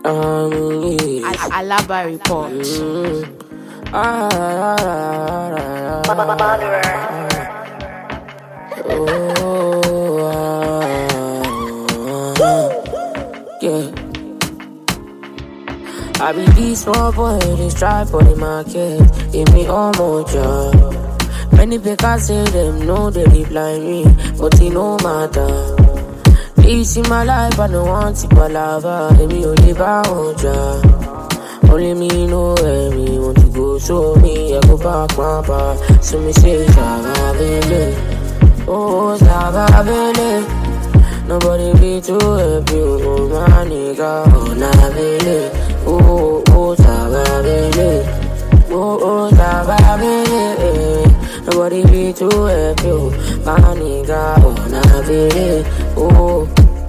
Um, yeah. Al- Alaba report. Mm. Ah, ah, ah, ah, ah, ah. Oh, ah, ah. yeah. I be this small boy, they strive for the market. Give me all more job. Many people say them know they dey blind me, but it no matter. This in my life, I don't want to palava. Let me only buy one job. Only me know where me want to go, so me I go back my bar. So me say, Savabele, oh Savabele. Nobody be too happy, oh my nigga, oh Nabele, oh oh Savabele, oh oh Savabele. Nobody be too happy, oh my nigga, oh Nabele, oh.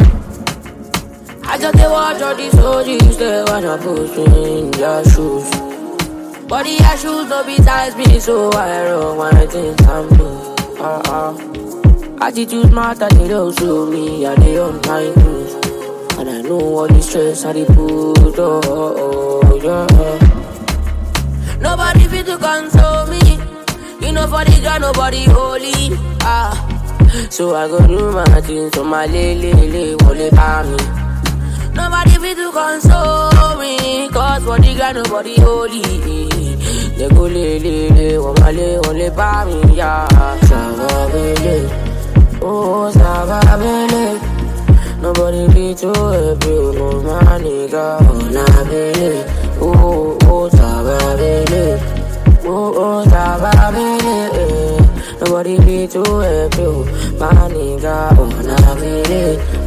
I just dey watch all these OGs, they wanna push me in their shoes. But the shoes no be size me, so I run my things and blues. Uh-uh. Attitude matter, they don't show me, I dey on my cruise. And I know all the stress I dey put, oh, oh, oh, yeah. Nobody fit to console me. You know for the girl, nobody holy. Ah. So I go do my things, so my lele, lele, wole pa me. Nobody fit to console me Cause for the ground nobody holy They go le le le Wamale wale pa mi ya Savabele Oh Savabele Nobody be too happy Oh my nigga Oh Nabele Oh oh Savabele Oh oh Savabele Nobody be too happy Oh my nigga Oh Nabele